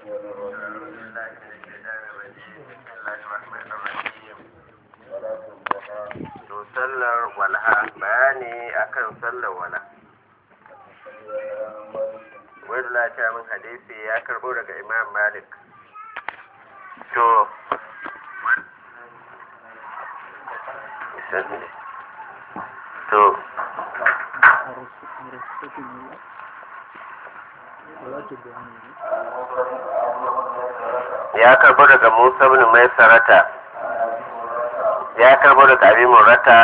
to sallar walha bayani akan sallar wala wani lafiya min hadisi ya karbo daga imam malik to to ya karbo daga musa bin mai sarata ya karbo daga abin murata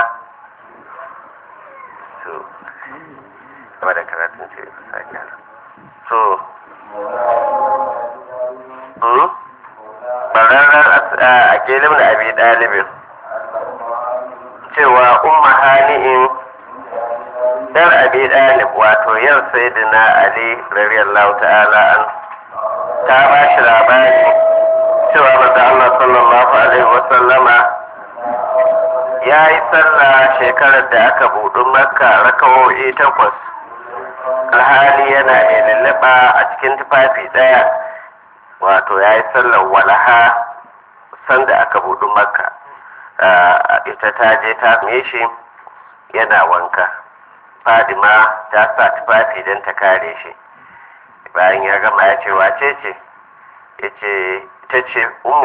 to gaba da karatun ce sake to bararren a kelin da abi ɗalibin cewa umma hani'in dar abi ɗalib wato yau sai na ali radiyallahu ta'ala an ta ba shi labari cewa maza Allah sallallahu alaihi wasallama ya yi sallah shekarar da aka buɗu makka rakawo'i takwas alhali yana mai lulluɓa a cikin tufafi ɗaya wato ya yi sallar walaha sanda aka buɗu makka ita ta je ta same shi yana wanka fadima ta sa tufafi don ta kare shi bayan ya gama ya ce wace ce ya ce ta ce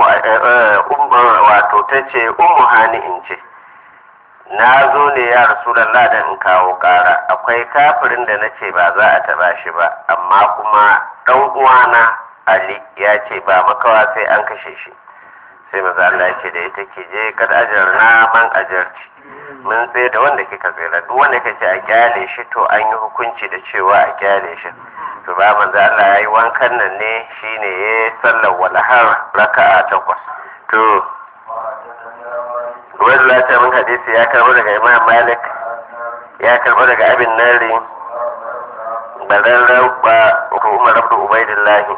wato ta ce umu hani'in ce na zo ne ya rasulallah da in kawo kara akwai kafirin da na ce ba za a taba shi ba amma kuma ɗan uwana ali ya ce ba makawa sai an kashe shi sai maza Allah ya ce da ita ke je kad ajar na man ajarci mun tsaye da wanda kika tsira duk wanda kace a kyale shi to an yi hukunci da cewa a kyale shi to ba manzo Allah ya yi wankan nan ne shine ya sallar walahar raka'a takwas to wani lata min hadisi ya karbo daga imam malik ya karbo daga abin nari bararren ba umar abdu ubaidillahi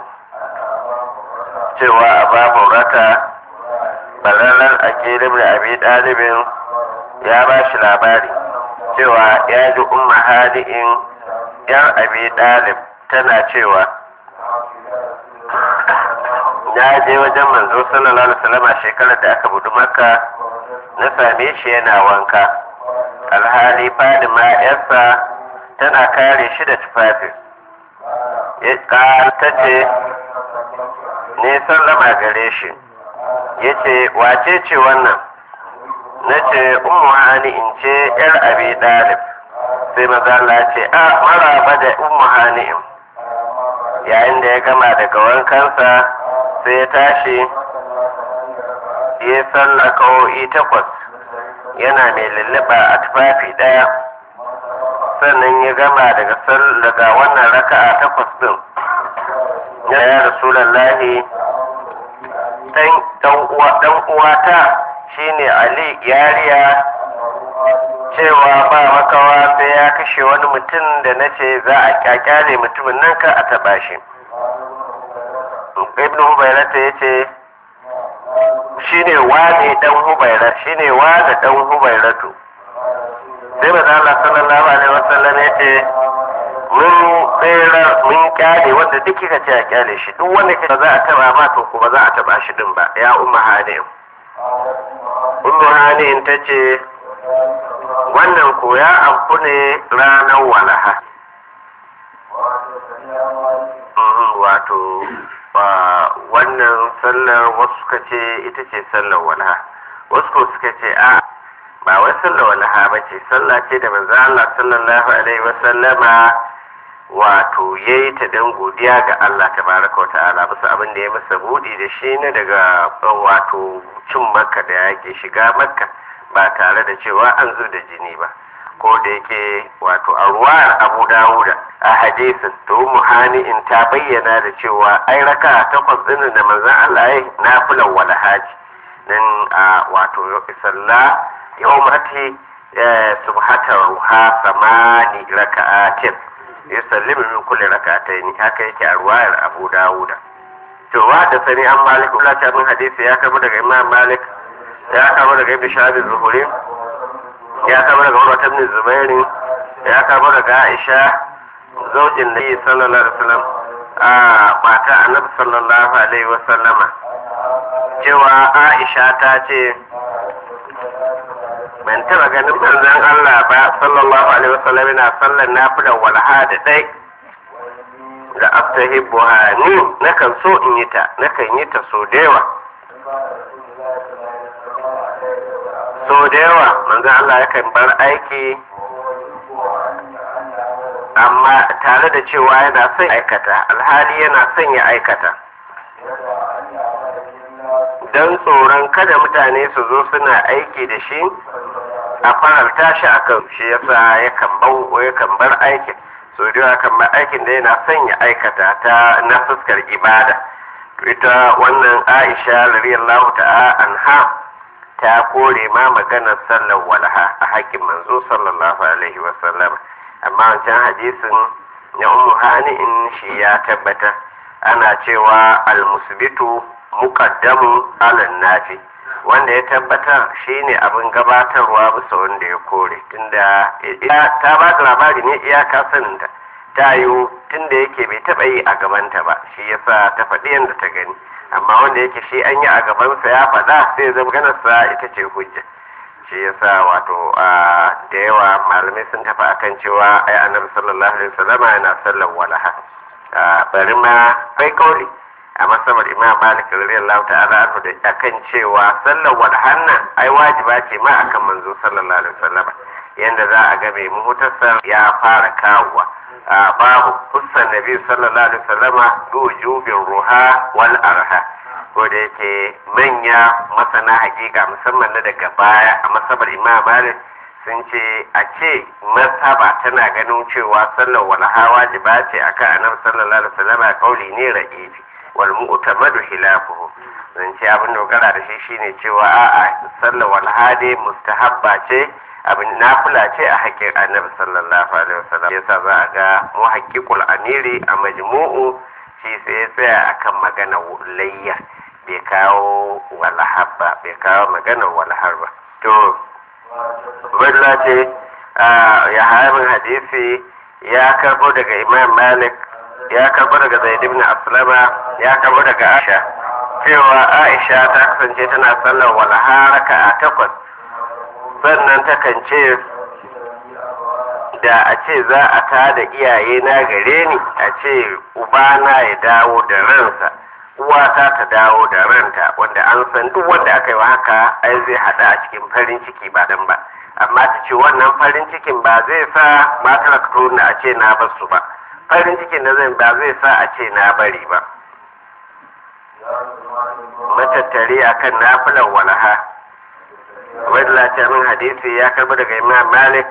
cewa a babu raka bararren akilin da abi ɗalibin ya ba shi labari cewa ya ji umma hadi'in yan abi ɗalib tana cewa na je wajen manzo sallallahu alaihi wasallam shekarar da aka budu maka na same shi yana wanka alhali fadima yarsa tana kare shi da tufafi ta ce ne sallama gare shi ya ce wace ce wannan na ce umu hani in ce yar abi dalib sai mazala ce a maraba da umu hani yayin da ya gama daga wankansa sai ya tashi ya salla kawo'i takwas yana mai lulluɓa a tufafi ɗaya sannan ya gama daga daga wannan raka'a takwas ɗin ya ya rasulallahi ɗan uwata shine ali yariya cewa ba makawa sai ya kashe wani mutum da na ce za a kyakyale mutumin nan ka a taɓa shi ibn hubairata ya ce shine wane dan hubaira shine wane dan hubairatu sai ba Allah sallallahu alaihi wasallam ya ce mun tsere mun kyale wanda duk kika ce a kyale shi duk wanda kika za a taba ma to kuma za a taba shi din ba ya umma hanim ummu hanim ta ce wannan ko ya amfu ne ranar walaha wato wannan sallar wasu suka ce ita ce sallar walaha wasu ko suka ce a ba wai sallar walaha ba ce sallah ce da manzo Allah sallallahu alaihi wa sallama wato yayi ta dan godiya ga Allah tabaraka wa ta'ala bisa abin da ya masa budi da shi ne daga wato cin makka da yake shiga makka ba tare da cewa an zo da jini ba ko da yake wato a ruwayar abu dawuda a hadisin to muhani in ta bayyana da cewa ai raka takwas din da manzon Allah ya na fulan wala haji nan a wato salla yawmati subhata ruha samani raka'atin yusallimu min kulli raka'atayn haka yake a ruwayar abu dawuda to wa da sani an malik Allah ta min hadisi ya karbo daga imam malik ya karbo daga ibn shahab zuhuri ya karbo daga Umar ibn Zubair ya karbo daga Aisha zaujin Nabi sallallahu alaihi wasallam a mata annabi sallallahu alaihi wasallama cewa aisha ta ce ban taba ganin manzon Allah ba sallallahu alaihi wasallam yana sallan nafilar walha da dai da aftahibbuha ni nakan so in yi ta nakan yi ta so da yawa so da yawa manzon Allah yakan bar aiki amma tare da cewa yana son aikata alhali yana son ya aikata don tsoron kada mutane su zo suna aiki da shi a faralta shi a kan shi yasa yakan bau yakan bar aikin so da yawa kan bar aikin da yana son ya aikata ta na fuskar ibada ita wannan aisha radiyallahu ta'a anha ta kore ma maganar sallar walha a haƙƙin manzo sallallahu alaihi wa sallam amma wancan hadisin na ummu in shi ya tabbata ana cewa almusbitu muqaddamu ala nafi wanda ya tabbata shine abin gabatarwa bisa wanda ya kore tunda ta ba da labari ne iyaka saninta ta yiwu tunda yake bai taba yi a gabanta ba shi yasa ta faɗi yadda ta gani amma wanda yake shi an yi a gabansa ya faɗa sai zama ganarsa ita ce hujja shi yasa wato da yawa malamai sun tafi akan cewa ai annabi sallallahu alaihi wasallama yana sallar walaha bari ma kai kauli a masabar imam malik radiyallahu ta'ala anhu da akan cewa sallar walahan nan ai wajiba ce ma akan manzo sallallahu alaihi wasallama yanda za a ga mai muhtasar ya fara kawowa babu hussan nabi sallallahu alaihi wasallama bi wujubin ruha wal arha ko da yake manya masana hakika musamman na daga baya a masabar imam malik sun ce a ce masaba tana ganin cewa sallar walha wajiba ce akan annabi sallallahu alaihi wasallam kauli ne ra'ifi wal mu'tamadu khilafuhu zan ce abin dogara da shi shine cewa a'a sallar walha dai mustahabba ce abin nafila ce a haƙƙin annabi sallallahu alaihi wasallam yasa za a ga muhaqqiqul amiri a majmu'u shi sai ya tsaya akan magana layya bai kawo walahar ba bai kawo magana walahar ba to wadda ce ya harin hadisi ya karbo daga imam malik ya karbo daga zaid ibn aslama ya karbo daga aisha cewa aisha ta kasance tana sallar walaha raka a takwas sannan takan ce da a ce za a tada iyaye na gare ni a ce ubana ya dawo da ransa uwata ta dawo da ranta wanda an san duk wanda aka yi wa haka ai zai hada a cikin farin ciki ba dan ba amma ta ce wannan farin cikin ba zai sa matar na a ce na basu ba farin cikin da zai ba zai sa a ce na bari ba matattare akan nafilan walaha wadda min hadisi ya karbi daga imam malik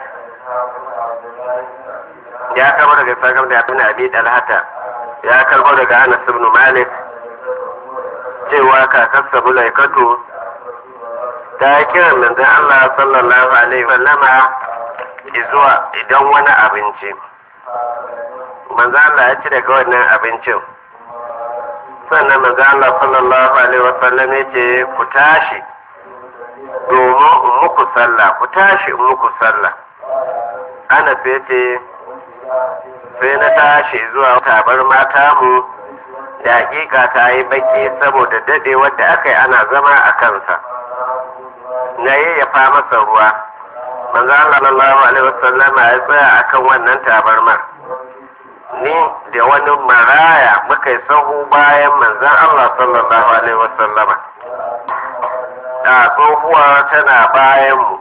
ya karbi daga sakar da abin abi dalhata ya karbi daga anas ibn malik cewa kakarsa bulaikatu ta yi kiran manzon Allah sallallahu alaihi wasallama zuwa idan wani abinci manzon Allah ya ci daga wannan abincin sannan manzon Allah sallallahu alaihi wasallam ya ce ku tashi domin in muku sallah ku tashi in muku sallah ana sai ce sai na tashi zuwa tabar mata mu da hakika ta yi baki saboda dade wadda aka yi ana zama a kansa na yayyafa masa ruwa manzo Allah sallallahu alaihi wasallam ya tsaya akan wannan tabarmar ni da wani maraya muka yi sahu bayan manzon Allah sallallahu alaihi wasallama da tsohuwa tana bayan mu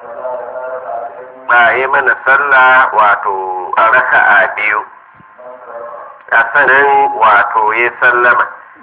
ba yi mana sallah wato a raka'a biyu a sanin wato ya sallama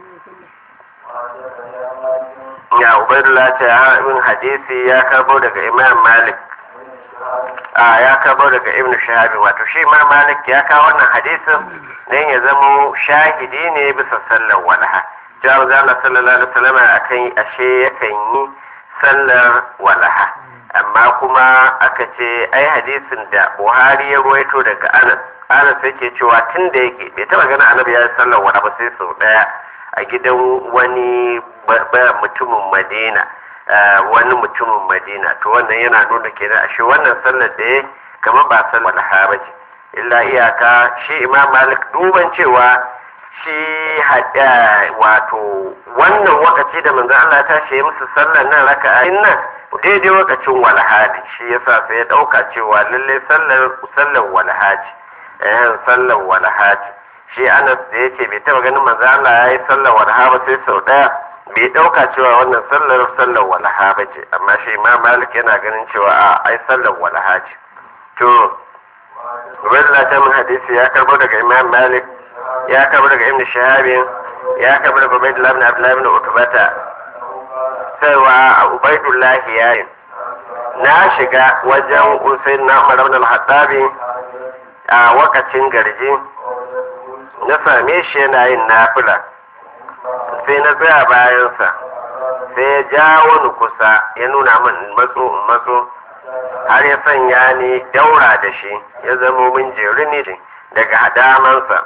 ya ubaidullah ce min hadisi ya karbo daga imam malik a ya karbo daga ibn shahabi wato shi imam malik ya kawo wannan hadisin don ya zamo shahidi ne bisa sallar walha jawar zala sallallahu alaihi wasallam akan yi ashe yakan yi sallar walaha amma kuma aka ce ai hadisin da buhari ya ruwaito daga anas anas yake cewa tun da yake bai taba gana annabi ya sallar wala ba sai sau daya a gidan wani mutumin madina wani mutumin madina to wannan yana nuna kenan ashe wannan sallar da ya kama ba sallar walaha ba ce illa iyaka shi imam malik duban cewa shi hada wato wannan wakaci da manzo Allah ta shi musu sallar nan raka'ayin nan daidai wakacin walhadi shi yasa sai ya dauka cewa lalle sallar sallar walhaji eh sallar walhaji shi Anas da yake bai taba ganin manzo Allah yayi sallar walha ba sai sau daya bai dauka cewa wannan sallar sallar walha ba ce amma shi Imam Malik yana ganin cewa a ai sallar walha ce to Ubaidullah ta mun hadisi ya karbo daga Imam Malik ya karbo daga Ibn Shahab ya karbo daga Ubaidullah ibn Abdullah ibn Utbata cewa Ubaidullah ya yi na shiga wajen Usain na Umar ibn al-Hattabi a wakacin garji na same shi yana yin nafila sai na tsaya bayansa sai ya jawo ni kusa ya nuna min matso in matso har ya sanya ni daura da shi ya zamo min jeri ne daga hadamansa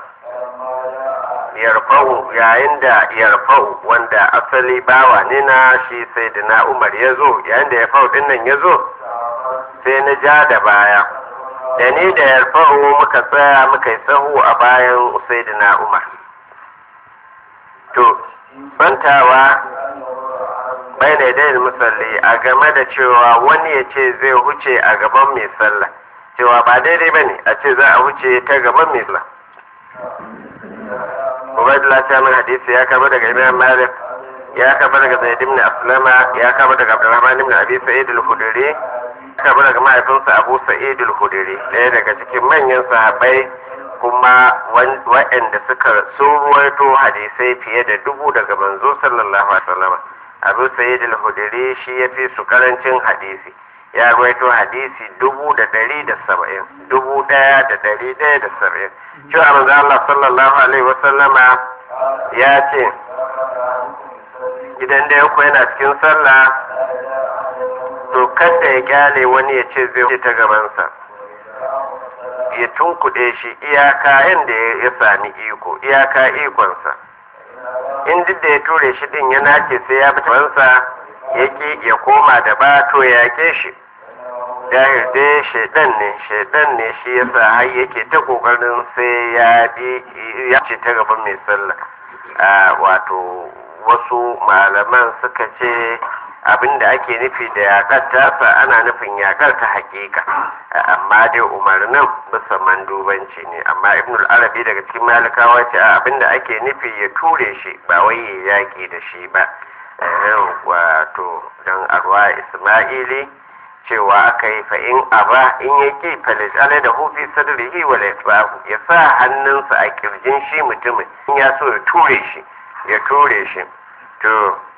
yarfau yayin da yarfau wanda asali bawa ne na shi sai da na umar ya zo yayin da yarfau din nan ya zo sai na ja da baya da ni da yarfau muka tsaya muka yi sahu a bayan usaidina umar to bantawa bai ne dai musalli a game da cewa wani ya ce zai huce a gaban mai sallah cewa ba daidai ba ne a ce za a huce ta gaban mai sallah Ubaidullah ta min hadisi ya kaba daga Imam Malik ya kaba daga Zaid ibn Aslama ya kaba daga Abdurrahman ibn Abi Sa'id al-Khudri ya kaba daga mahaifinsa Abu Sa'id al-Khudri ɗaya daga cikin manyan sahabbai kuma waɗanda suka sun ruwaito hadisai fiye da dubu daga manzo sallallahu alaihi wasallam Abu Sa'id al-Khudri shi ya fi su karancin hadisi ya ruwaito hadisi dubu da ɗari da saba'in dubu ɗaya da ɗari ɗaya da saba'in cewa manzo Allah sallallahu alaihi wasallama ya ce idan da yanku yana cikin sallah to kada ya kyale wani ya ce zai wuce ta gabansa ya tunkuɗe shi iyaka yadda ya sami iko iyaka ikonsa in duk da ya ture shi din ya nace sai ya bi tabansa ya ki ya koma da ba to ya ke shi dahir dai shaidan ne shaidan ne shi yasa har yake ta kokarin sai ya bi ya ce ta gaban mai sallah wato wasu malaman suka ce abin da ake nufi da yakar tasa ana nufin yakar ta hakika amma dai umarnin bisa mandubanci ne amma ibnul arabi daga cikin malikawa ce abin da ake nufi ya ture shi ba wai ya yaki da shi ba wato don arwa isma'ili cewa aka yi fa'in aba in ya ki falisale da hufi sadrihi wa laifbahu ya sa hannunsa a kirjin shi mutumin in ya so ya ture shi ya ture shi to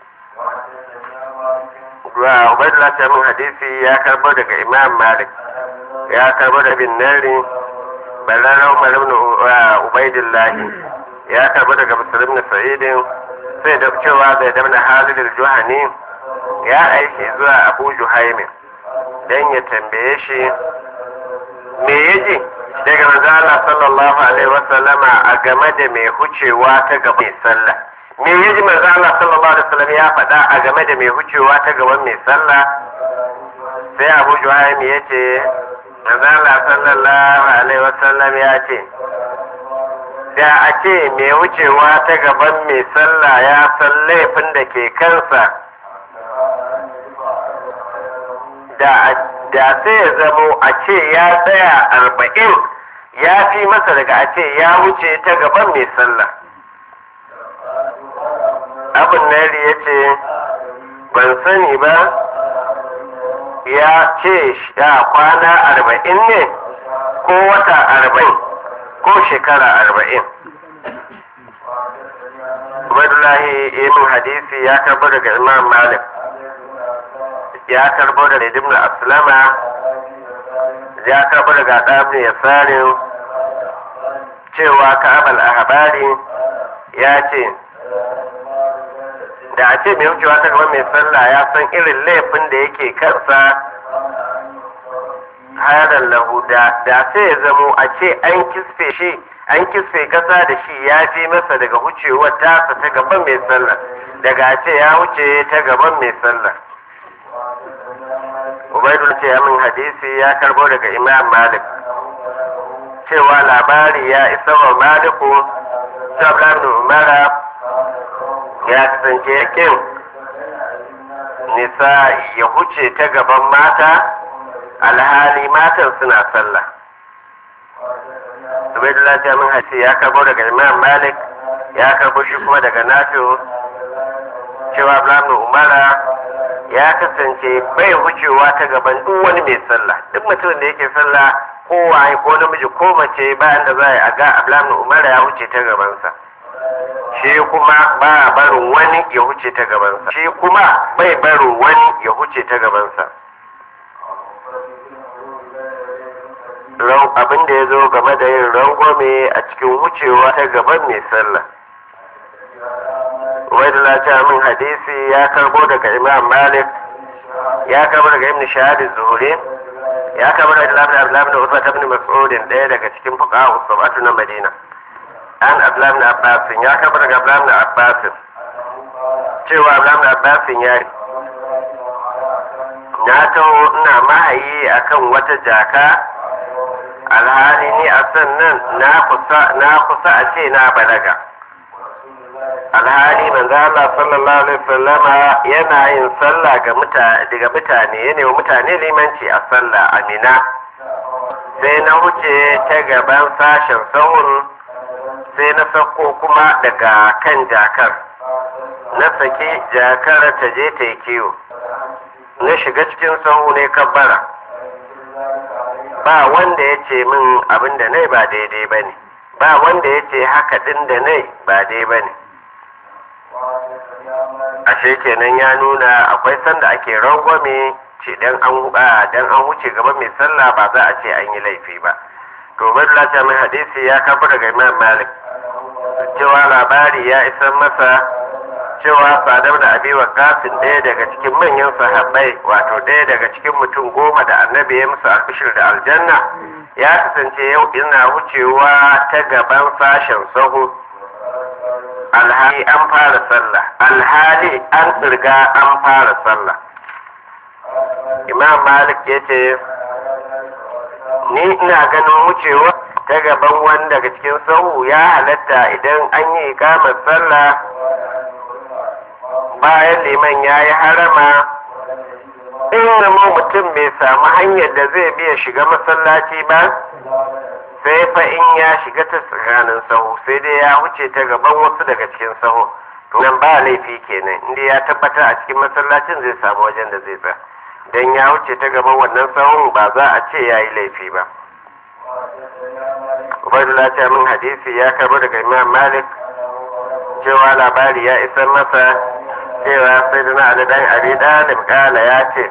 wa ubaidullah ta min hadisi ya karbo daga imam malik ya karbo da bin nari balaran umar ibn ubaidullah ya karbo daga muslim na sa'idin sai da cewa bai da halid al-juhani ya aiki zuwa abu juhaimin dan ya tambaye shi me yaji daga manzo Allah sallallahu alaihi wasallama a game da mai hucewa ta gaba mai sallah me yaji manzo Allah sallallahu alaihi wasallam ya faɗa a game da mai hucewa ta gaban mai sallah sai Abu Juhaym ya ce manzo Allah sallallahu alaihi wasallam ya ce da a ce mai wucewa ta gaban mai sallah ya san laifin da ke kansa da da sai ya zamo a ce ya tsaya arba'in ya fi masa daga a ce ya wuce ta gaban mai sallah abin nari ya ce ban sani ba ya ce ya kwana arba'in ne ko wata arba'in ko shekara arba'in Ubaidullahi ibn hadisi ya karbo daga Imam Malik ya karbo daga Ibn Aslama ya karbo daga Ɗabni Yasarin cewa Ka'abal Ahbari ya ce da a ce mai wucewa ta gaba mai sallah ya san irin laifin da yake kansa hayaran lahu da sai ya zamo a ce an kisfe shi an kisfe kasa da shi ya fi masa daga wucewar tasa ta gaban mai sallah daga a ce ya wuce ta gaban mai sallah ubaidul ce min hadisi ya karbo daga imam malik cewa labari ya isa wa maliku Abdullahi ibn Umara ya kasance yakin nisa ya huce ta gaban mata alhali matan suna sallah Ubaidullah Jamin Hasi ya karbo daga Imam Malik ya karbo shi kuma daga Nafi'u cewa Abdullahi Umara ya kasance bai wucewa ta gaban duk wani mai sallah duk mutumin da yake sallah ko waye ko namiji ko mace bayan da za a ga Abdullahi Umara ya wuce ta gabansa shi kuma ba barin wani ya wuce ta gabansa shi kuma bai barin wani ya wuce ta gabansa abin da ya zo game da yin rangwame a cikin wucewa ta gaban mai sallah wai da min hadisi ya karbo daga imam malik ya karbo daga ibn shahad zuhuri ya karbo daga labin abdullahi da usman ibn mas'udin ɗaya daga cikin fuqaha usabatu na madina an abdullahi da abbas ya karbo daga abdullahi da abbas cewa abdullahi da abbas ya na taho ina mahayi akan wata jaka alhali ni a sannan na kusa a ce na balaga alhali manzo Allah sallallahu alaihi wasallama yana yin sallah ga mutane daga mutane yana wa mutane limanci a sallah amina sai na wuce ta gaban sashen sahun sai na sako kuma daga kan jakar na saki jakar ta je ta yi kiwo na shiga cikin sahu ne kabbara ba wanda ya ce min abin da nai ba daidai ba ne ba wanda ya ce haka ɗin da nai ba daidai ba ne ashe kenan ya nuna akwai sanda ake rangwame ce dan an dan an wuce gaban mai sallah ba za a ce an yi laifi ba to balla mai hadisi ya kafa daga imam malik cewa labari ya isar masa cewa sadar da abi kasin ɗaya daga cikin manyan sahabbai wato ɗaya daga cikin mutum goma da annabi ya musu albishir da aljanna ya kasance yau ina wucewa ta gaban sashen sahu alhali an fara sallah alhali an tsirga an fara sallah imam malik ya ce ni ina ganin wucewa ta gaban wani daga cikin sahu ya halatta idan an yi ikamar sallah bayan liman ya yi harama in zama mutum bai samu hanyar da zai biya shiga masallaci ba sai fa in ya shiga ta tsakanin sahu sai dai ya wuce ta gaban wasu daga cikin sahu to nan ba laifi kenan inda ya tabbata a cikin masallacin zai samu wajen da zai tsaya dan ya wuce ta gaban wannan sahun ba za a ce ya yi laifi ba Ubaidullah ta min hadisi ya karbo daga Imam Malik cewa labari ya isar masa cewa sai da na Ali dan Abi Dalib kala ya ce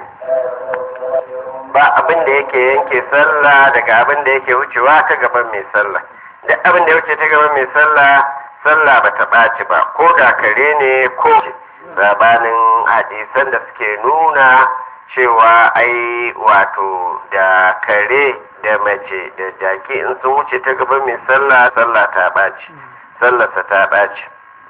ba abin da yake yanke sallah daga abin da yake wucewa ta gaban mai sallah da abin da ya wuce ta gaban mai sallah sallah ba ta ɓaci ba ko da kare ne ko sabanin hadisan da suke nuna cewa ai wato da kare da mace da jaki in sun wuce ta gaban mai sallah sallah ta ɓaci sallarsa ta ɓaci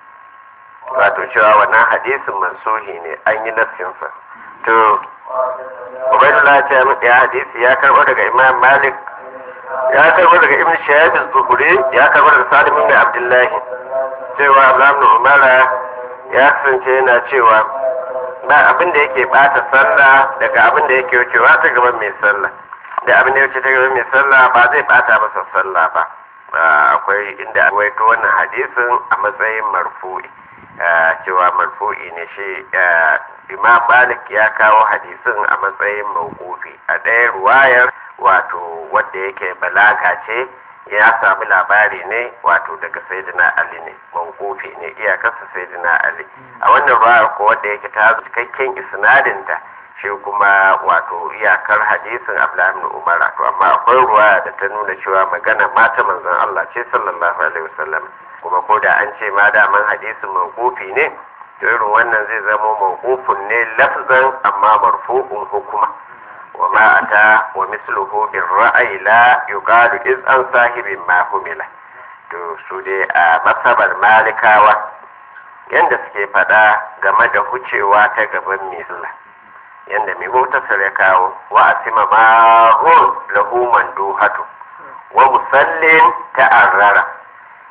wato cewa wannan hadisin mansuhi ne an yi nassinsa to ubaidullah ta yi ya hadisi ya karɓo daga imam malik ya karɓo daga ibn shahab az-zuhri ya karɓo daga salim ibn abdullahi cewa abdullahi umara ya kasance yana cewa ba abin da yake bata sallah daga abin da yake wucewa ta gaban mai sallah da abin da ya wuce ta gaban mai sallah ba zai bata masa sallah ba akwai inda akwai ta wannan hadisin a matsayin marfu'i cewa marfu'i ne shi imam malik ya kawo hadisin a matsayin mawqufi a ɗaya ruwayar wato wadda yake balaga ce ya sami labari ne wato daga sayyidina ali ne mawqufi ne iyakarsa sayyidina ali a wannan ruwayar ko wadda yake ta zo cikakken isnadinta shi kuma wato iyakar hadisin abdullahi ibn umar to amma akwai ruwaya da ta nuna cewa magana mata manzon Allah ce sallallahu alaihi wasallam kuma ko da an ce ma daman hadisin mawqufi ne to irin wannan zai zama mawqufun ne lafzan amma marfu'un hukuma wa ma ata wa misluhu bir ra'yi la yuqalu iz an sahibin ma humila to su dai a masabar malikawa yanda suke faɗa game da hucewa ta gaban mai sallah yanda mai mutasar ya kawo wa asima ma hun lahu manduhatu wa musallin ta'arrara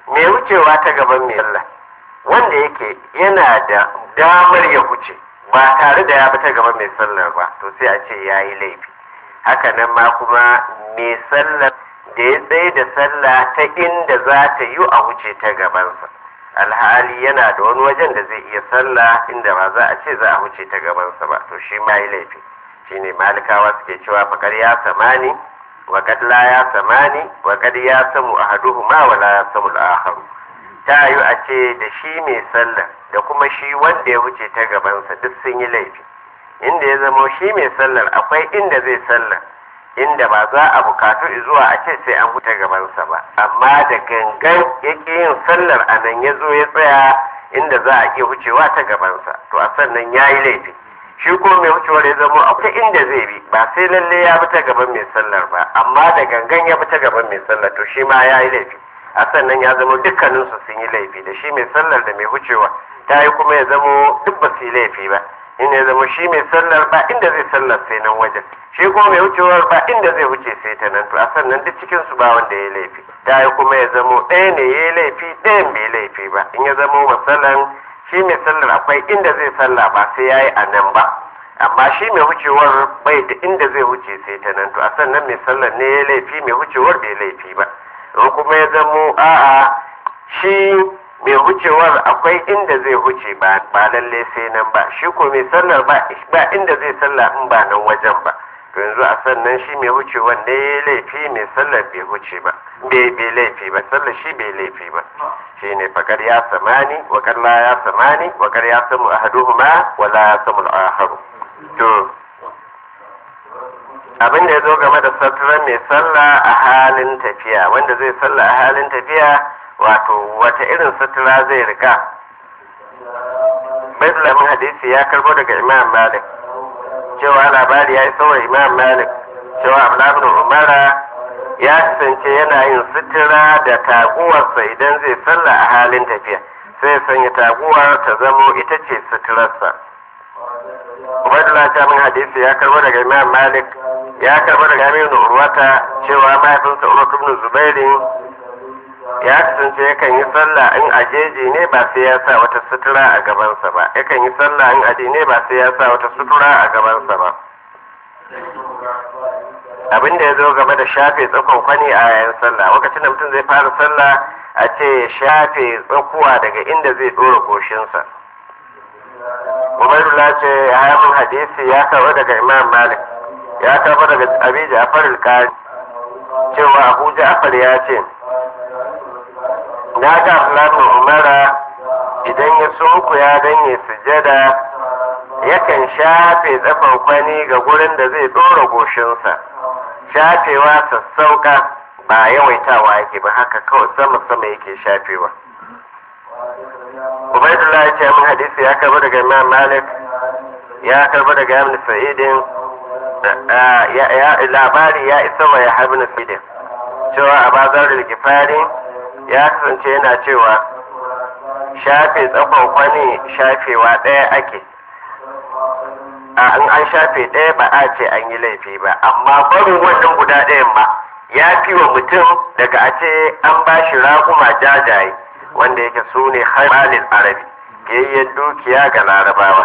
mai wucewa ta gaban mai sallah wanda yake yana da damar ya wuce ba tare da ya bi ta gaban mai sallar ba to sai a ce ya yi laifi haka nan ma kuma mai sallar da ya tsaye da sallah ta inda za ta yi a wuce ta gabansa alhali yana da wani wajen da zai iya sallah inda ba za a ce za a wuce ta gabansa ba to shi ma yi laifi shine malikawa suke cewa fakar ya samani wa kad la ya samani wa kad ya samu ahaduhuma wa la ya samu al-akharu ta yi a ce da shi mai sallah da kuma shi wanda ya wuce ta gabansa duk sun yi laifi inda ya zamo shi mai sallar akwai inda zai sallar inda ba za a bukatu zuwa a ce sai an huta gabansa ba amma da gangan ya yin sallar a nan ya zo ya tsaya inda za a iya wucewa ta gabansa to a sannan ya yi laifi shi ko mai wucewar ya zamo akwai inda zai bi ba sai lalle ya bi ta gaban mai sallar ba amma da gangan ya bi ta gaban mai sallar to shi ma ya yi laifi a sannan ya zamo dukkaninsu sun yi laifi da shi mai sallar da mai wucewa ta yi kuma ya zamo duk ba su yi laifi ba in ya zama shi mai sallar ba inda zai sallar sai nan wajen shi kuma mai wucewar ba inda zai wuce sai ta nan to a sannan duk cikin su ba wanda ya laifi ta yi kuma ya zamo ɗaya ne ya laifi ɗayan bai laifi ba in ya zamo masalan shi mai sallar akwai inda zai salla ba sai ya yi a nan ba amma shi mai wucewar bai da inda zai wuce sai ta nan to a sannan mai sallar ne ya laifi mai wucewar bai laifi ba in kuma ya zamo a'a shi mai wucewar akwai inda zai wuce ba ba lalle sai nan ba shi ko mai sallar ba ba inda zai salla in ba nan wajen ba to yanzu a sannan shi mai wucewar ne ya laifi mai sallar bai wuce ba bai bai laifi ba sallar shi bai laifi ba shi ne fakar ya samani wa la ya samani wa kar ya samu ahaduhuma wa la ya samu al-akharu to abin da ya zo game da saturan mai sallah a halin tafiya wanda zai sallah a halin tafiya wato wata irin sutura zai rika baitulamin hadisi ya karbo daga imam malik cewa labari ya yi sauwa imam malik cewa abdullahi umara ya kasance yana yin sutura da taguwarsa idan zai sallah a halin tafiya sai ya sanya taguwar ta zamo ita ce suturarsa ubaidullah ta min hadisi ya karbo daga imam malik ya karbo daga aminu urwata cewa mahaifinsa urwatu ibn zubairin ya kasance yakan yi sallah in ajeji ne ba sai ya sa wata sutura a gabansa ba yakan yi sallah in aje ne ba sai ya sa wata sutura a gabansa ba abin da ya zo game da shafe tsakon kwani a yayin sallah lokacin da mutum zai fara sallah a ce ya shafe tsakuwa daga inda zai dora goshinsa umairullah ce ya min hadisi ya karɓo daga imam malik ya karɓo daga abi ja'far al cewa abu ja'far ya ce na ga Abdullahi Umara idan ya sunkuya don ya sujada yakan shafe tsafan kwani ga gurin da zai ɗora goshinsa shafewa sassauka ba yawaitawa yake ba haka kawai sama sama yake shafewa Ubaidullah ya ce min hadisi ya karbi daga Imam Malik ya karbi daga Ibn Sa'idin labari ya isa wa ya Ibn Sa'idin cewa a bazar da gifari ya kasance yana cewa shafe tsakon kwani shafewa ɗaya ake a in an shafe ɗaya ba a ce an yi laifi ba amma barin wannan guda ɗayan ma ya fi wa mutum daga a ce an ba shi raƙuma jajaye wanda yake su ne hamalin arabi gayyen dukiya ga larabawa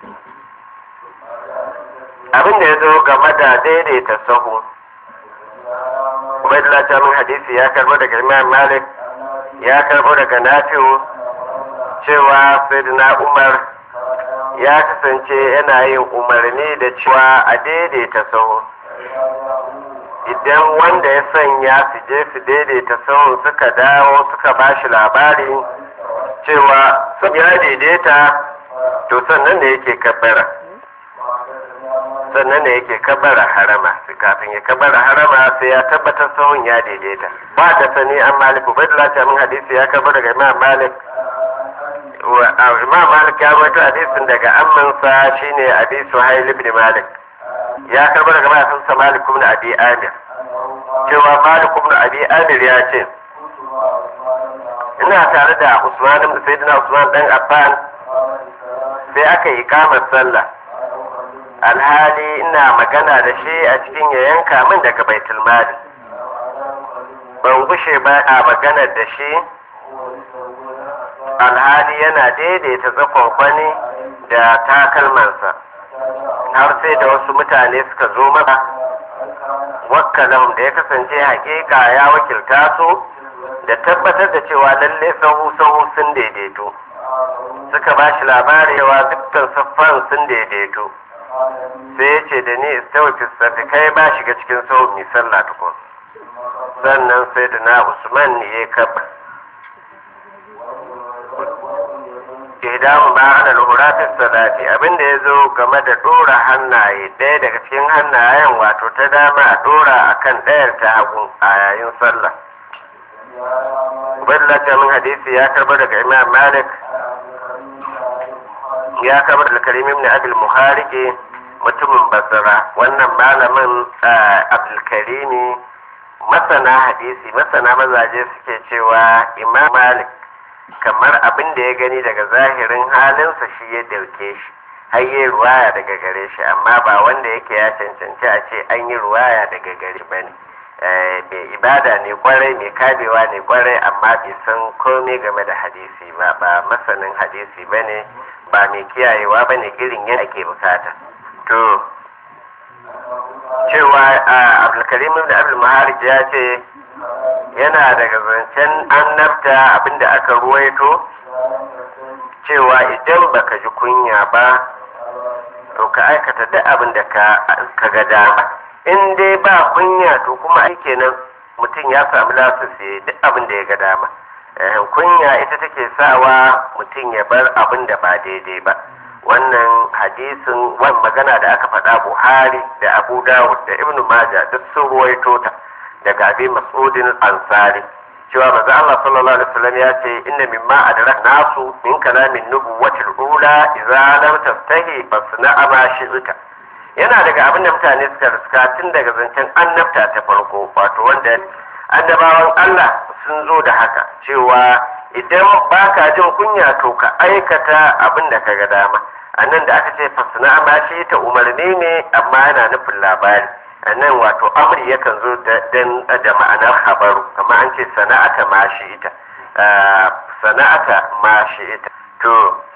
abin da ya zo game da daidaita sahu ubaidullah ta min hadisi ya karbo daga imam malik ya karbo daga nafi'u cewa sayyidina umar ya kasance yana yin umarni da cewa a daidaita sahu idan wanda ya sanya su je su daidaita sahun suka dawo suka ba shi labari cewa sun ya daidaita to sannan da yake kabbara sannan da yake kabbara harama kafin ya kabbara harama sai ya tabbatar sahun ya daidaita ba da sani an maliku bai da min hadisi ya karbo daga imam malik imam malik ya rawaito hadisin daga ammansa shine abi suhail ibn malik ya karbo daga mahaifinsa malik ibn abi amir cewa malik ibn abi amir ya ce ina tare da usman ibn sayyidina usman dan affan sai aka yi kamar sallah alhali ina magana da shi a cikin ya yanka min daga baitul mali ban gushe ba a maganar da shi alhali yana daidaita tsakonkwani da takalmansa har sai da wasu mutane suka zo masa wakkalan da ya kasance hakika ya wakilta su da tabbatar da cewa lalle sahu sahu sun daidaito suka ba shi labari cewa dukkan saffan sun daidaito sai ya ce da ni istawa fistafi kai ba shiga cikin sahu mai sallah tukun sannan sai da na usman ne ya kaba ihdamu ma ala al-huratis salati abinda yazo game da dora hannaye ɗaya daga cikin hannayen wato ta dama a dora akan ɗayar ta hagu a yayin sallah Ubaidullah min hadisi ya karba daga Imam Malik ya karba daga Karim ibn Abdul Muhariki mutumin Basra wannan malamin Abdul Karimi masana hadisi masana mazaje suke cewa Imam Malik kamar abin da ya gani daga zahirin halinsa shi ya dauke shi har yi ruwaya daga gare shi amma ba wanda yake ya cancanci a ce an yi ruwaya daga gare ba ne mai ibada ne kwarai mai kabewa ne kwarai amma bai san komai game da hadisi ba ba masanin hadisi ba ne ba mai kiyayewa ba ne irin yadda ake bukata to cewa abdulkarim da abdulmaharij ya ce yana daga zancen annabta abinda aka ruwaito cewa idan baka ji kunya ba to ka aikata duk abin da ka ga dama in dai ba kunya to kuma ai kenan mutum ya samu lasisi duk abin da ya ga dama kunya ita take sawa mutum ya bar abin da ba daidai ba wannan hadisin wani magana da aka faɗa buhari da abu dawud da ibnu majah duk sun ruwaito ta daga abi mas'udin ansari cewa manzo Allah sallallahu alaihi wasallam ya ce inna mimma adrak nasu min kalamin nubuwatil ula idza lam tastahi fasna ma shi'ta yana daga abin da mutane suka riska tun daga zancen annabta ta farko wato wanda annabawan Allah sun zo da haka cewa idan baka jin kunya to ka aikata abin da ka ga dama annan da aka ce fasna ma shi ta umarni ne amma yana nufin labari nan wato amri yakan zo dan da ma'anar habaru amma an ce sana'ata ma shi ita sana'ata ma shi ita to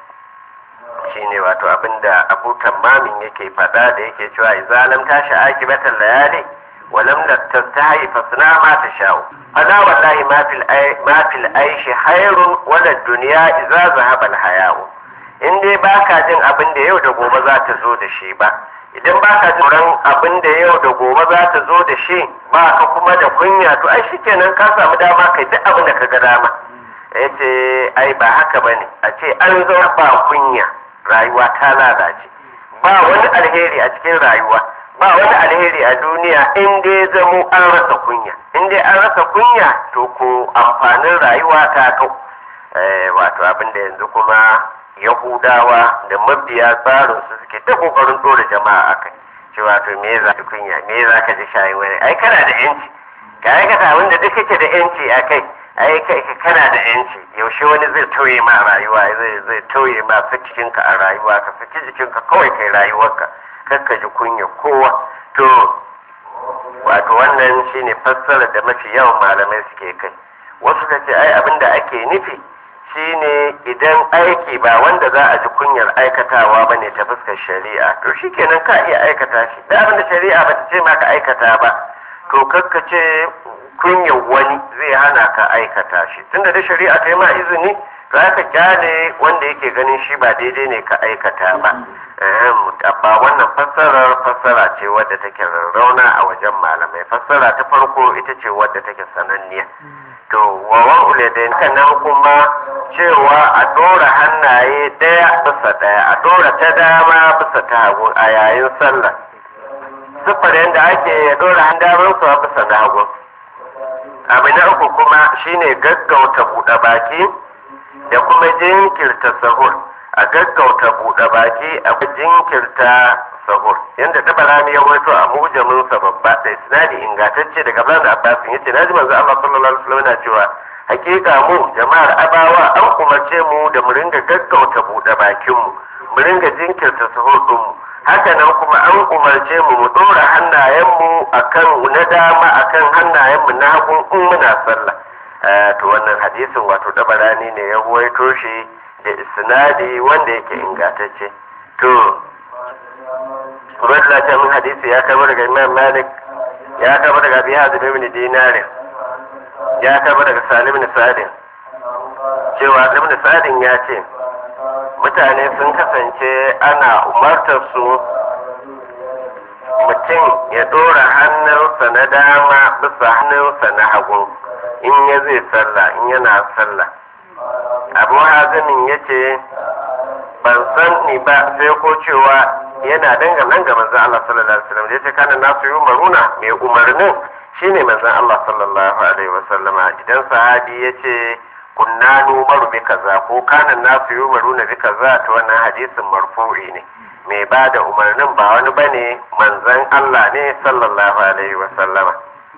shine wato abinda abu tamamin yake faɗa da yake cewa izalam tashi akibatan layali walam tastahi fasna ma tashau fala wallahi ma fil ma fil aishi khairun wala dunya idza zahaba al haya'u in dai baka jin abin da yau da gobe za ta zo da shi ba idan ba ka tsoron abin da yau da gobe za ta zo da shi ba ka kuma da kunya to ai shikenan ka samu dama kai duk abin da ka ga dama ya ce ai ba haka ba ne a ce an zo ba kunya rayuwa ta lalace ba wani alheri a cikin rayuwa ba wani alheri a duniya in dai zamo an rasa kunya in dai an rasa kunya to ko amfanin rayuwa ta kau wato abin da yanzu kuma yahudawa da mabiya tsarin su suke ta kokarin dora jama'a a kai cewa to me za ka kunya me za ka ji shayin wani ai kana da yanci ka aikata abin da duk kake da yanci a kai ai kai kana da yanci yaushe wani zai tauye ma rayuwa zai zai tauye ma jikinka a rayuwa ka saki jikinka kawai kai rayuwarka kar ka ji kunya kowa to wato wannan shine fassara da mafi yawan malamai suke kai wasu ka ce ai abin da ake nufi shine idan aiki ba wanda za a ji kunyar aikatawa ba ne ta fuskar shari'a to shi kenan ka iya aikata shi da abin da shari'a ba ta ce ma ka aikata ba to kakka ce kunyar wani zai hana ka aikata shi tunda da shari'a ta yi ma izini to aka kyale wanda yake ganin shi ba daidai ne ka aikata ba ba wannan fassarar fassara ce wadda take rarrauna a wajen malamai fassara ta farko ita ce wadda take sananniya to wawan uledin nan kuma cewa a ɗora hannaye ɗaya bisa ɗaya a ɗora ta dama bisa ta hagu a yayin sallah siffar yadda ake ya ɗora hannayen su a bisa na hagu abu na uku kuma shine gaggauta buɗe baki da kuma jinkirta sahur a gaggauta buɗe baki a jinkirta sahur yadda tabarani ya waito a mujamin sa babba da isnadi ingantacce daga Ibn Abbas yace naji manzo Allah sallallahu alaihi wasallam yana cewa hakika mu jama'ar abawa an umarce mu da mu ringa gaggauta buɗe bakin mu mu ringa jinkirta sahur din mu haka nan kuma an umarce mu mu dora hannayen mu akan na dama akan hannayen mu na hagu in muna sallah to wannan hadisin wato dabarani ne ya ruwaito shi da isnadi wanda yake ingantacce to Ubaidullah ta min hadisi ya karbo daga Imam Malik ya karbo daga Abi Hazim ibn Dinarin ya karbo daga Salim ibn Sa'din cewa Ibn Sa'din ya ce mutane sun kasance ana umartar su mutum ya dora hannunsa na dama bisa hannunsa na hagu in ya zai sallah in yana sallah abu hazimin ya ce ban san ni ba sai ko cewa yana danganan ga manzon Allah sallallahu alaihi wasallam da yace kana nasu yi umaruna mai umarnin shine manzon Allah sallallahu alaihi wasallama idan sahabi yace kunna numaru bi kaza ko kana nasu yi umaruna bi kaza to wannan hadisin marfu'i ne mai ba da umarnin ba wani bane manzon Allah ne sallallahu alaihi wasallama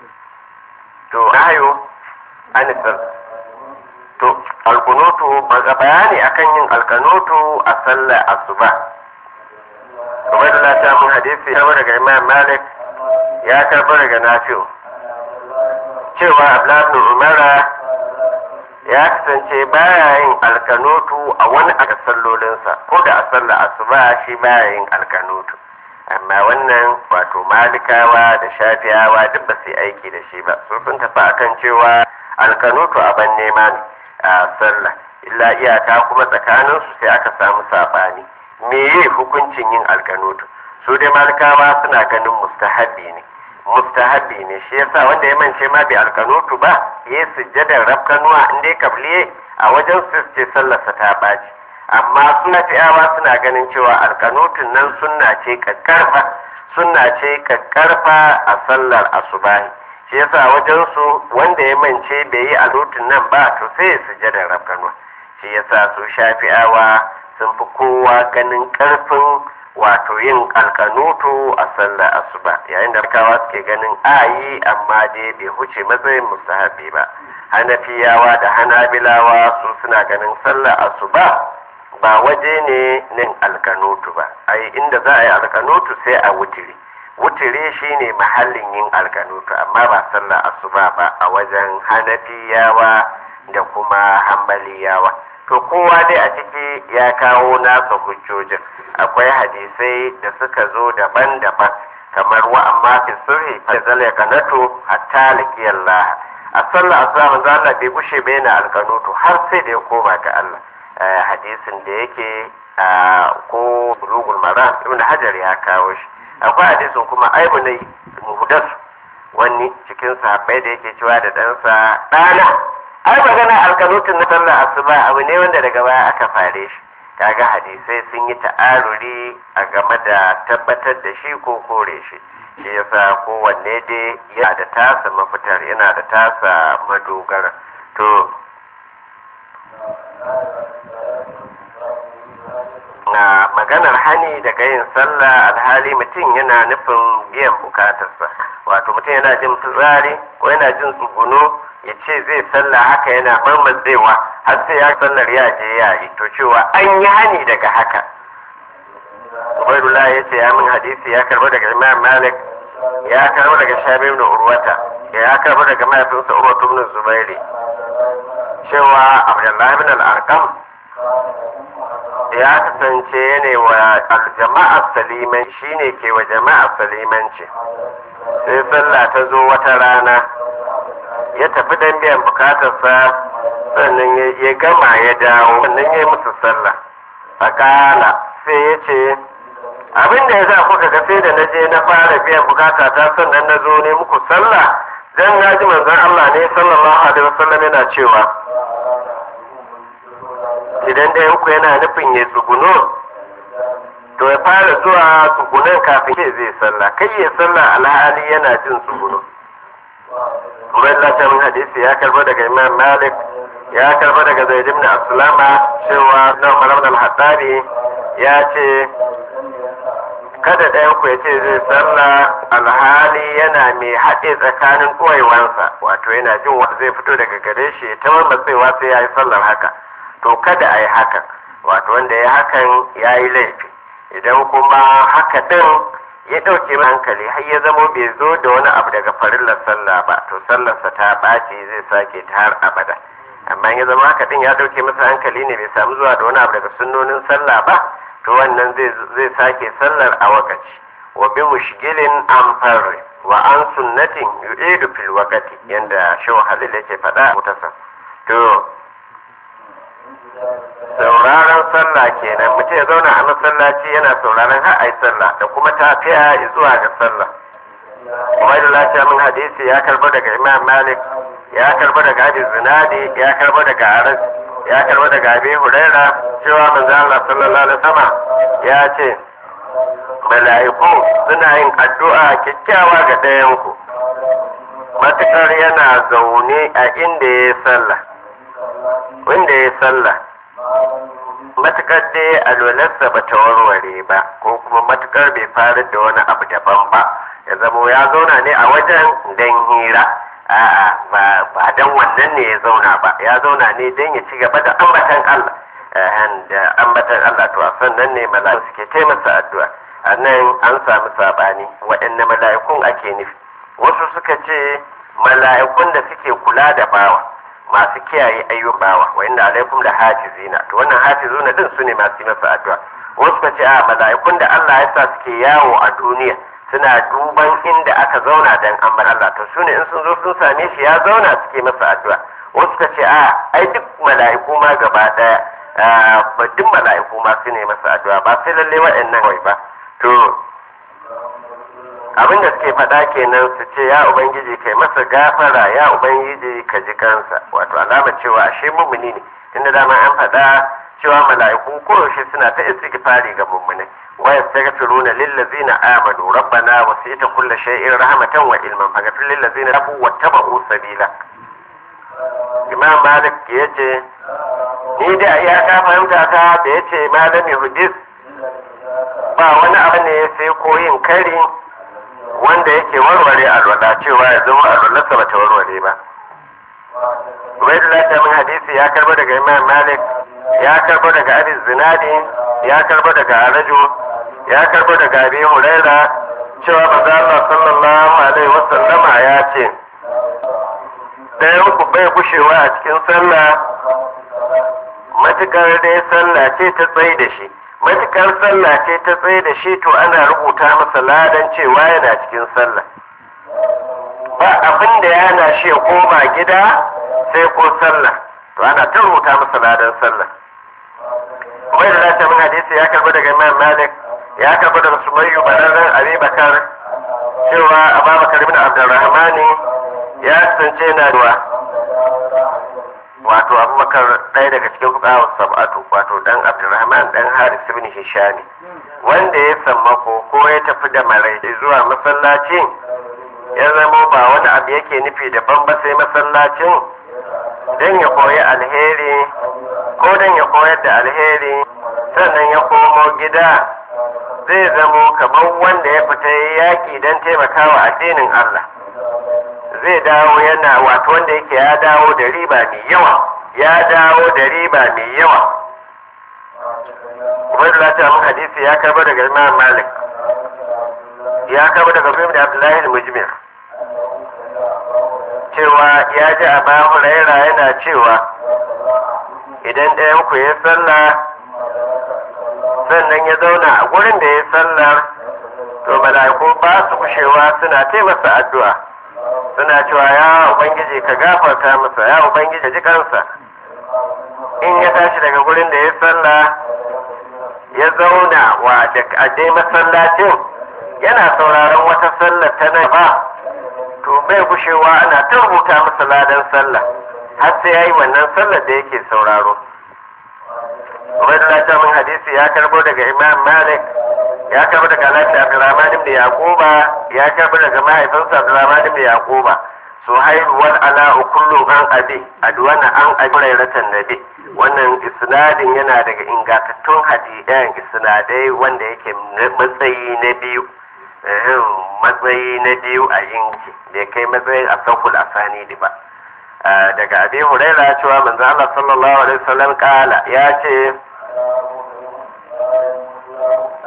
to ayo anisal to alkunutu bayani akan yin alkanutu a sallar asuba Ubaidullah ta mun hadisi ya daga Imam Malik ya karɓo daga Nafi'u cewa Abdullah ibn Umara ya kasance baya yin alkanutu a wani a sallolinsa ko da a sallar asuba shi baya yin alkanutu amma wannan wato malikawa da shafiyawa duk ba su yi aiki da shi ba su sun tafi akan cewa alkanutu ban nema ne a sallah illa iyaka kuma tsakaninsu sai aka samu saɓani meye hukuncin yin alkanutu su dai malikawa suna ganin mustahabi ne mustahabi ne shi yasa wanda ya mance ma bai alkanutu ba ya sujjadar rafkanuwa in dai kabliye a wajen su ce sallarsa ta baci amma suna fi'awa suna ganin cewa alkanutun nan sunna ce kakkarfa sunna ce kakkarfa a sallar asubahi shi yasa wajen su wanda ya mance bai yi alkanutun nan ba to sai ya sujjadar rafkanuwa shi yasa su shafi'awa sun fi kowa ganin karfin wato yin alkanutu a sallar asuba yayin da kawa suke ganin ayi amma dai bai huce matsayin mustahabi ba hanafiyawa da hanabilawa su suna ganin sallar asuba ba waje ne nin alkanutu ba ai inda za a yi alkanutu sai a wutiri wutiri shine mahallin yin alkanutu amma ba sallar asuba ba a wajen hanafiyawa da kuma hambaliyawa to kowa dai a ciki ya kawo nasa hujjojin akwai hadisai da suka zo daban-daban kamar wa amma fi sirri fa zalya kanatu hatta liqiyallah a sallah asuba manzo Allah bai gushe bai na alkanutu har sai da ya koma ga Allah hadisin da yake ko bulugul maram ibn hajar ya kawo shi akwai hadisin kuma aibu ne muhdas wani cikin sahabbai da yake cewa da ɗansa ɗana ai magana alkanutun na sallar asuba abu ne wanda daga baya aka fare shi kaga hadisai sun yi ta'aruri a game da tabbatar da shi ko kore shi shi yasa kowanne dai yana da tasa mafitar yana da tasa madogara to na maganar hani daga yin sallah alhali mutum yana nufin biyan bukatarsa wato mutum yana jin fitsari ko yana jin tsuguno ya ce zai sallah haka yana marmatsewa har sai ya sallar ya je ya yi to cewa an yi hani daga haka Ubaidullah ya ce ya min hadisi ya karbo daga Imam Malik ya karbo daga Shabi ibn Urwata ya karbo daga mahaifinsa Urwatu ibn Zubairi cewa Abdullah ibn al-Arqam ya kasance ne wa aljama'a saliman shine ke wa jama'a salimanci sai sallah ta zo wata rana ya tafi don biyan bukatarsa sannan ya gama ya dawo sannan ya yi musu sallah fakala sai ya ce abin da ya sa kuka ga sai da na je na fara biyan bukata ta sannan na zo ne muku sallah dan na ji manzon Allah ne sallallahu alaihi wasallam yana cewa idan da yanku yana nufin ya tsuguno to ya fara zuwa tsugunan kafin ke zai sallah kai ya sallah alhali yana jin tsuguno Ubaidullah ta min hadisi ya karba daga Imam Malik ya karba daga Zaid ibn Aslama cewa na Umar ibn al-Hattabi ya ce kada ɗayan ku ya ce zai sallah alhali yana mai haɗe tsakanin ɓoyewansa wato yana jin wanda zai fito daga gare shi ta matsewa sai ya yi sallar haka to kada a yi hakan wato wanda ya hakan ya yi laifi idan kuma haka ɗin ya ɗauke mai hankali har ya zamo bai zo da wani abu daga farillar sallah ba to sallarsa ta ɓaci zai sake ta har abada amma ya zama haka din ya ɗauke masa hankali ne bai samu zuwa da wani abu daga sunnonin sallah ba to wannan zai sake sallar a wakaci wa bi mushgilin an farri wa an sunnatin yu'idu fil waqti yanda shaw halil yake faɗa mutasa to sauraron sallah kenan mutum ya zauna a masallaci yana sauraron har ai sallah da kuma tafiya zuwa ga sallah kuma da lafiya min hadisi ya karbo daga imam malik ya karbo daga abi zinadi ya karbo daga aras ya karbo daga abi huraira cewa manzo Allah sallallahu alaihi wasallam ya ce mala'iku suna yin addu'a kyakkyawa ga ɗayan ku matukar yana zaune a inda ya yi sallah wanda ya yi sallah matukar dai alwalarsa ba ta warware ba ko kuma matukar bai faru da wani abu daban ba ya zamo ya zauna ne a wajen dan hira a'a ba ba dan wannan ne ya zauna ba ya zauna ne dan ya ci gaba da ambatan Allah da ambatan Allah to a sannan ne mala'iku suke taimasa addu'a a nan an samu sabani waɗanne mala'ikun ake nufi wasu suka ce mala'ikun da suke kula da bawa masu kiyaye ayyukan bawa wa inda alaikum da hafizina to wannan hafizuna din su ne masu yi masa addu'a wasu ka ce a mala'ikun da Allah ya sa suke yawo a duniya suna duban inda aka zauna dan ambar Allah to su ne in sun zo sun same shi ya zauna suke masa addu'a wasu ka ce a ai duk mala'iku ma gaba daya ba duk mala'iku ma su ne masa addu'a ba sai lalle waɗannan kawai ba to abin da suke faɗa kenan su ce ya ubangiji kai masa gafara ya ubangiji ka ji kansa wato alama cewa ashe mummuni ne inda dama an faɗa cewa mala'iku koyaushe suna ta istighfari ga mummunai wa yastaghfiruna lillazina amanu rabbana wasi'ta kulli shay'in rahmatan wa ilman faghfir lillazina tabu wattaba'u sabila imam malik yace ni da ya ka fahimta ta da yace malami hudis ba wani abu ne sai koyin kari wanda yake warware alwala cewa ya zama alwalarsa bata warware ba Ubaidullah ta min hadisi ya karbo daga Imam Malik ya karbo daga Abi Zinadi ya karbo daga Araju ya karbo daga Abi Huraira cewa manzo Allah sallallahu alaihi wasallama ya ce ɗayan ku bai gushewa a cikin sallah matukar dai sallah ce ta tsaye da shi matukar sallah ce ta tsaye da shi to ana rubuta masa ladan cewa yana cikin sallah ba abin da yana shi ya koma gida sai ko sallah to ana ta rubuta masa ladan sallah kuma da zata min hadisi ya karbi daga imam malik ya karbi daga sumayyu bararren abi bakar cewa ababakar ibn abdurrahmani ya kasance na ruwa wato abubakar ɗaya daga cikin fukawar sab'atu wato dan abdurrahman dan haris ibn hishami wanda ya sammako ko ya tafi da marai zuwa masallaci ya zama ba wani abu yake nufi daban ba sai masallacin don ya koyi alheri ko don ya koyar da alheri sannan ya komo gida zai zamo kamar wanda ya fita yaƙi don taimakawa addinin Allah zai dawo yana wato wanda yake ya dawo da riba mai yawa ya dawo da riba mai yawa Ubaidullah ta mun hadisi ya karba daga Imam Malik ya karba daga Ibn Abdullahi al-Mujmir cewa ya ji a ba Huraira yana cewa idan ɗayan ku ya sallah sannan ya zauna a gurin da ya sallar to mala'iku ba su kushewa suna taimasa addu'a suna cewa ya ubangiji ka gafarta masa ya ubangiji ji kansa in ya tashi daga gurin da ya sallah ya zauna wa da dai masallacin yana sauraron wata sallar ta nan ba to bai gushewa ana ta rubuta masa ladan sallah har sai yayi wannan sallar da yake sauraro Ubaidullah ta min hadisi ya karbo daga Imam Malik ya karbo daga Alhaji Abdurrahman ibn Yaquba ya karbo daga mahaifinsa Abdurrahman ibn Yaquba Suhail wal ala kullu an abi adwana an abrairatan nabi wannan isnadin yana daga ingantattun hadisan isnadai wanda yake matsayi na biyu matsayi na biyu a yinki da kai matsayin asaful asani ba daga abi huraira cewa manzo Allah sallallahu alaihi wasallam kala ya ce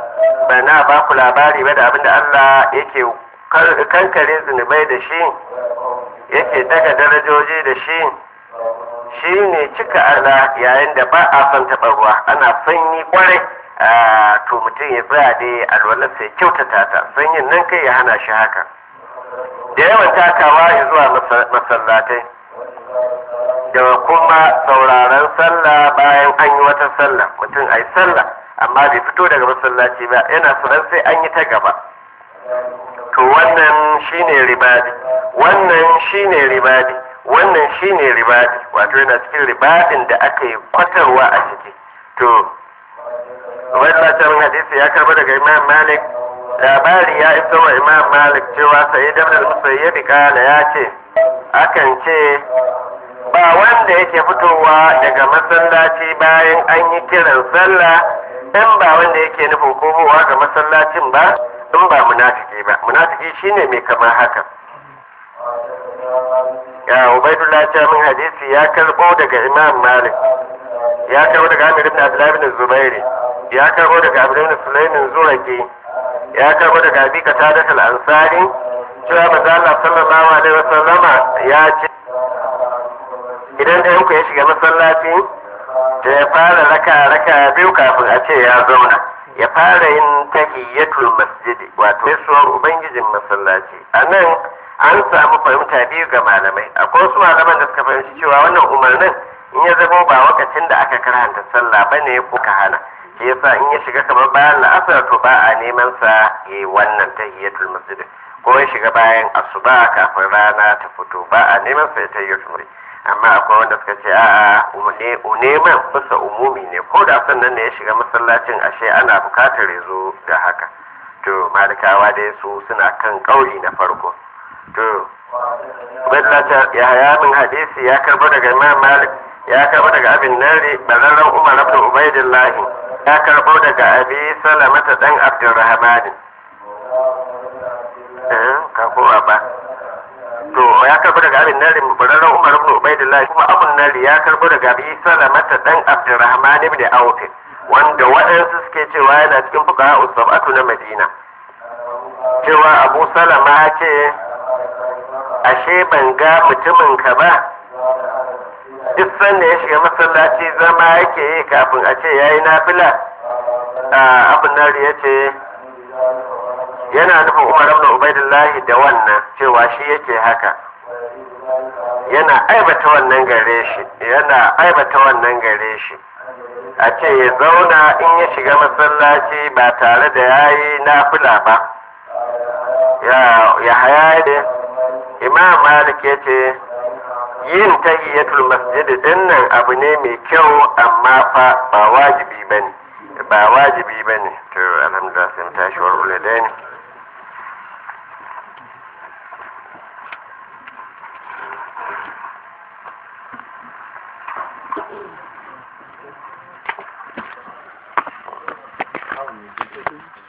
bana ba ku labari ba da abin da Allah yake kankare zunubai da shi yake daga darajoji da shi shi ne cika Allah yayin da ba a son taɓa ruwa ana sanyi kwarai to mutum ya tsaya dai alwalar sai kyautata ta sanyin nan kai ya hana shi haka da yawan takawa ya zuwa masallatai da kuma sauraron sallah bayan an yi wata sallah mutum a yi sallah amma bai fito daga masallaci ba yana tsoron sai an yi ta gaba to wannan shine ribadi wannan shine ribadi wannan shine ribadi wato yana cikin ribadin da aka yi kwatarwa a ciki to wannan hadisi ya karba daga imam malik labari ya iso wa imam malik cewa sai da musayyib kala ya ce akan ce ba wanda yake fitowa daga masallaci bayan an yi kiran sallah in ba wanda yake nufin komowa ga masallacin ba in ba munafiki ba munafiki shine mai kamar haka ya ubaidullah ta min hadisi ya karbo daga imam malik ya karbo daga amir ibn abdullah ibn zubairi ya karbo daga amir ibn sulaimin zuraki ya karbo daga abi qatadah al-ansari cewa manzo Allah sallallahu alaihi wasallama ya ce idan da yanku ya shiga masallaci da ya fara raka raka biyu kafin a ce ya zauna ya fara yin tahiyyatul masjidi wato gaisuwar ubangijin masallaci a nan an samu fahimta biyu ga malamai akwai wasu malaman da suka fahimci cewa wannan umarnin in ya zama ba wakacin da aka karanta sallah ba ne ko ka hana shi yasa in ya shiga kamar bayan la'asar to ba a neman sa yi wannan tahiyyatul masjidi ko ya shiga bayan asuba kafin rana ta fito ba a neman sa ya tahiyyatul masjidi amma akwai wanda suka ce a'a neman bisa umumi ne ko da sannan ne ya shiga masallacin ashe ana bukatar ya zo da haka to malikawa dai su suna kan kauli na farko to Ubaidullah ya haya min hadisi ya karbo daga Imam Malik ya karbo daga Abin Nari bararren Umar ibn Ubaidillah ya karbo daga Abi Salamata dan Abdurrahman eh ka kowa ba to ya karbo daga abin nari bararren umar ibn ubaidillah kuma abun nari ya karbo daga abi salamata dan abdurrahman ibn auf wanda waɗansu suke cewa yana cikin fuqaha usabatu na madina cewa abu salama ya ce ashe ban ga mutumin ka ba duk sanda ya shiga masallaci zama yake yi kafin a ce yayi nafila abun nari ya ce yana nufin umar ibn ubaidillah da wannan cewa shi yake haka yana aibata wannan gare shi yana aibata wannan gare shi a ce ya zauna in ya shiga masallaci ba tare da yayi nafila ba ya haya da imam malik ya ce yin tahiyatul masjid din nan abu ne mai kyau amma fa ba wajibi bane ba wajibi bane to alhamdulillah sai mu tashi wa uladaini Thank you.